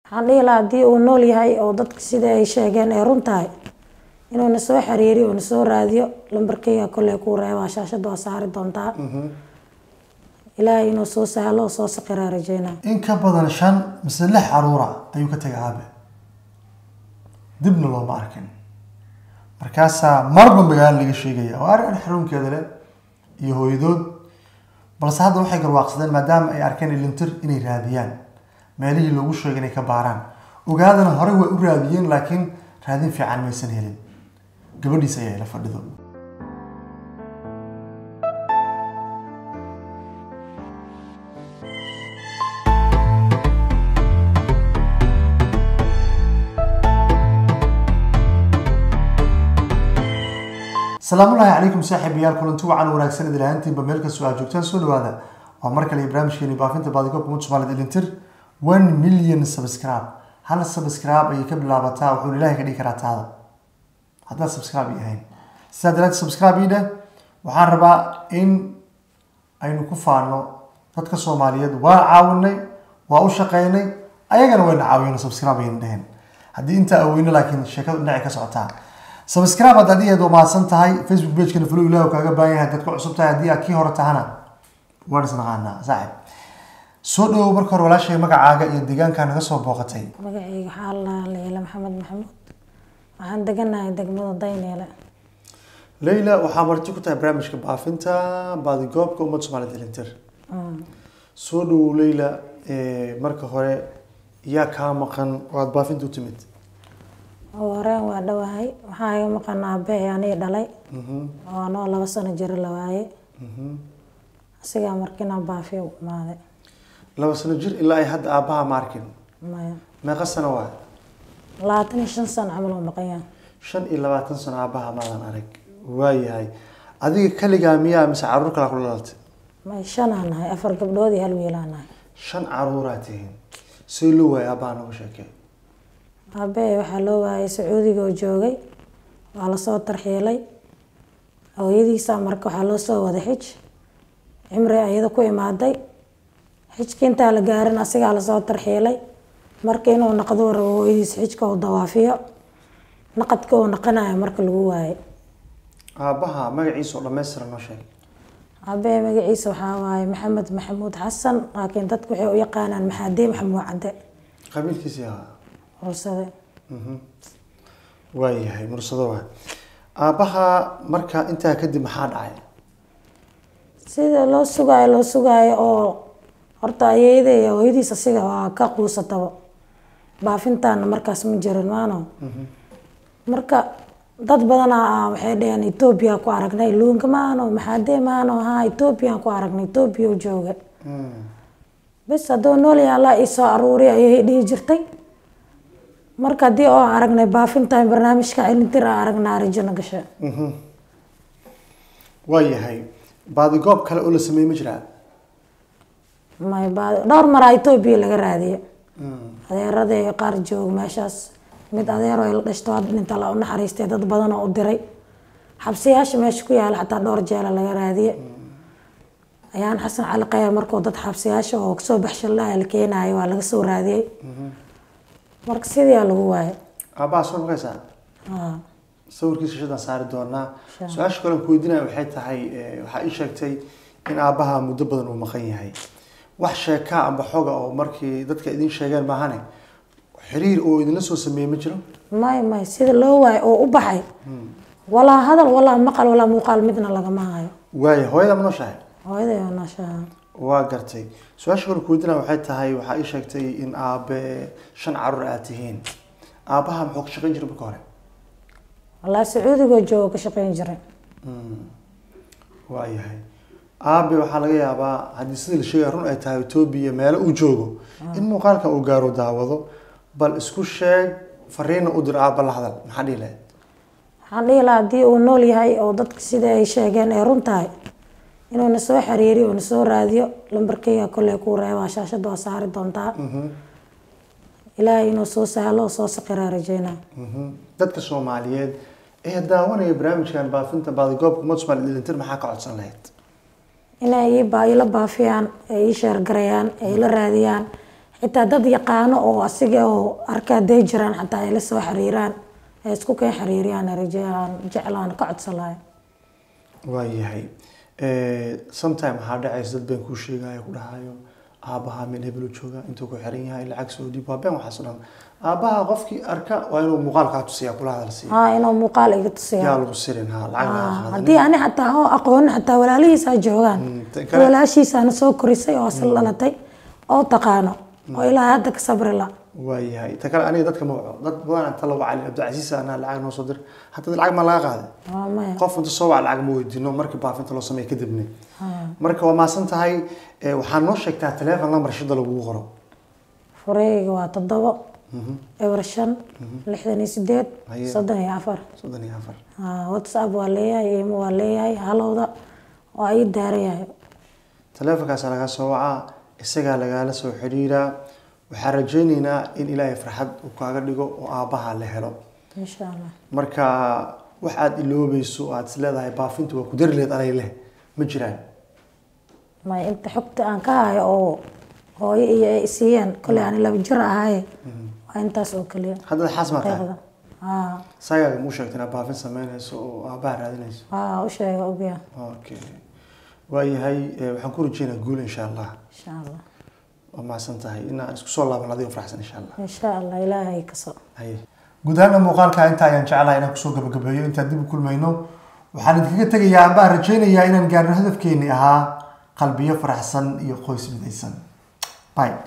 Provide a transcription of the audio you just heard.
waxaan dhihi lahaa haddii uu nool yahay oo dadka sida ay sheegeen ay run tahay inuu na soo xiriiriyo oo na soo raadiyo lambarkayga kolley kuu reebaa shaashada waa saari doontaa ilaahay inuu soo sahlo oo soo saqiraa rajeynaa in ka badan shan mise lix caruura ayuu ka tegay aabe dibna looma arkin markaasaa marba magaalo laga sheegaya oo arrin xarunkeeda leh iyo hooyadood balse hadda waxay garwaaqsadeen maadaama ay arkeen ilintir inay raadiyaan meelihii loogu sheegay inay ka baaraan ogaadana horey way u raadiyeen laakiin raadin fiican maysan helin gabadhiis ayaa ila fadhido salaamullaahi calaykum saaxiibayaal kulanti wacan wanaagsan idil ahaantiinba meel kastoo aad joogtaan soo dhawaada waa mar kale barnaamijkeeni baafinta baadigoobka mud soomaalid ilintir one million subscribe hal subscribe ayay ka bilaabataa wuxuuna ilaahay ka dhigi karaa taada haddaad subscribe ii ahayn sidaa daraaddeed subscribe ii dheh waxaan rabaa in aynu ku faano dadka soomaaliyeed waa caawinay waa u shaqeynay ayagana wayna caawiyeen subscribe ayayna dheheen haddii intaa aweyno laakiin sheekadu dhinaci ka socotaa subscribe haddaad iyaad waa mahadsan tahay facebook pagekana flow ilaah kaaga baahan yahay haddaad ku cusub tahay haddii aad kii hore tahana waan isnaqaanaa saaxib soo dhawow marka hore walaashay magacaaga iyo deegaankaa naga soo booqatay magacayga waxaa la leela maxamed maxamuud waxaan deganahay degmada dayneele leyla waxaa marti ku tahay barnaamijka baafinta baadigoobka ummadda soomaaliyed elintir soo dhawow leyla marka hore yaa kaa maqan oo aada baafinta u timid oo horeen waa dhowahay waxaa iga maqan aabbahay anii dhalay oo anoo laba sano jiro la waaye asigaa markiina baafiya u imaaday laba sano jir ilaa ay hadda aabbaha ma arkin maya meeqa sano waa labaatan iyo shan sano camal oo maqan yahay shan iyo labaatan sano aabbaha maadan arag waayahay adiga kaligaa miyaa mise caruur kalaa kula dhalatay may shanaa nahay afar gabdhood iyo hal wiilaa nahay shan caruuraa tihiin see loo waayay aabbaha nooga sheekee aabbahay waxaa loo waayay sacuudiga oo joogay waa lasoo tarxiilay hooyadiisa marka waxaa loo soo waday xij cimri ayada ku imaaday xijka intaa la gaarin asigaa lasoo tarxiilay marka inuu naqduu rabo hooyadiisa xijka uu dawaafiyo naqadka uu naqanayo marka lagu waayay aabbaha magaciisa oo dhammaystiran noo sheeg aabbahay magaciisa waxaa waaye maxamed maxamuud xasan laakiin dadku waxay u yaqaanaan maxaadii maxamuud cadde qabiilkiisii ahaa horsade waayahay mursado waa aabbaha marka intaa kadib maxaa dhacay sida loo sugaayo loo sugaayo oo horta ayeeyada iyo hooyadiis asiga waa ka quusataba baafintaana markaas ma jirin maano marka dad badanaa waxay dhaheen etoobiya ku aragnay luunka maano maxaadee maano haa etoobiyaan ku aragnay etoobiya u jooga bes hadduu nool yahay allah ii soo aruuriy ayay dhihi jirtay marka haddii oo aragnay baafintan barnaamijka cilintir a aragnaa arajona gasha waayahay baadigoob kale oo la sameeyey ma jiraa may baadi dhowr maraa etoobiya laga raadiye adeeraday qaar joog meeshaas mid adeero ay la dhashto hadda inta la u naxariistay dad badan oo u diray xabsiyaasha meesha ku yaala xataa dhowr jeela laga raadiye ayaan xasan cali khayr markuu dad xabsiyaasha oo kasoo baxshalaha la keenayo waa laga soo raadiyey marka sidiyaa lagu waayay aabbaha soo makaysaa haa sawirkiisa shadaan saari doonaa su-aasha kale aan ku weydiinaya waxay tahay waxaa ii sheegtay in aabbaha muddo badan uu maqan yahay wax sheekaa amba xoga oo markii dadka idin sheegeen maahane xiriir oo idinla soo sameeyey ma jiro may may sida loo waayo oo u baxay walaa hadal walaa maqal walaa muuqaal midna lagama hayo waaya hooyada ma nooshahay hooyaday oo nooshaha waa gartay su-aasha kale ku weydiinaya waxay tahay waxaa ii sheegtay in aabe shan caruur aad tihiin aabbaha muxuu ka shaqayn jiray marka hore walaa sacuudigoo joogo ka shaqeyn jiray waayahay aabe waxaa laga yaabaa haddii sida la sheegaya run ay tahay etoobiya meelo uu joogo in muuqaalkan uu gaaro daawado bal isku sheeg fariina u dir aabba la hadal maxaa dhihi lahayd waxaan dhihi lahaa haddii uu nool yahay oo dadka sida ay sheegeen ay run tahay inuu na soo xiriiriyo oo na soo raadiyo lambarkayga kolley kuu reebaa shaashada waa saari doontaa ilaahay inuu soo sahlo oo soo saqiraa rajeynaa dadka soomaaliyeed ee daawanaya barnaamijkan baafinta baadigoobka umad soomaaliyed ilintir maxaa ka codsan lahayd inay ii baa- ila baafiyaan ay ii sheergarayaan ay ila raadiyaan xitaa dad yaqaano oo asiga oo arka haday jiraan xataa ay la soo xiriiraan ay isku keen xiriiriyaan rajaan jeclaan ka codsan lahay waayahay sometime waxaa dhacaysa dad been kuu sheegaya ku dhahayo aabaha meel hebelu jooga intuu ku xiran yahay lacag soo dhiib waa been waxaas o dhan aabaha qofkii arka waa inuu muuqaal kaa tusiya kula hadal siiya haa inuu muuqaal iga tusiya yaa lagu sirin ha lacag laga qaadan haddii ani xataa oo aqoonin xataa walaalihiisa joogaan tan kale- walaashiisaana soo korisay oo asal dhalatay oo taqaano oo ilaa hadda ka sabri la waayahay ta kale aniga dadka ma waco dad badan inta la wacali cabdicasiis anaa lacag noo soo dir haddii lacag ma laga qaaday waa maya qof inta soo wac lacag ma weydiino markii baafinta loo sameeya kadibna marka waa maasan tahay eh, waxaa noo sheegtaa teleefon lambar shida lagugu qoro fureyga waa toddobo eber shan lixdan iyo sideed Haye. soddon iyo afar soddon iyo afar Haa, whatsapp waa leeyahay imo waa leeyahay halowda waa ii daaran yahay teleefonkaasa laga soo wacaa isagaa lagaala soo xidhiiraa waxaan rajayneynaa in ilaahay farxad uu kaaga dhigo oo aabbaha la helo insha allah marka wax aad iloobayso oo aad is leedahay baafinta waa ku dari leed anay leh ma jiraan may inta xogta aan ka hayo oo hooyo iyo ay siiyeen koley aan laba jir ahaaye waa intaas oo keliya haddana xaas maa tahay deeqda haa sagaaga muu sheegta inaad baafin sameynayso oo aabbaha raadinayso haa u sheega ogya okay waayahay eh, waxaan ku rajeynaa guul insha allah insha allah waa mahadsan tahay inaan isku soo laaban adigo faraxsan insha allah insha allah ilaahay kaso haye guud ahaana muuqaalka inta ayaan jeclahay inaan kusoo gabagabeeyo intaan dib u kulmayno waxaan idinkaga tegayaa ambaa rajaynayaa inaan gaarno hadafkeeni ahaa qalbiyo faraxsan iyo qoys midaysan bye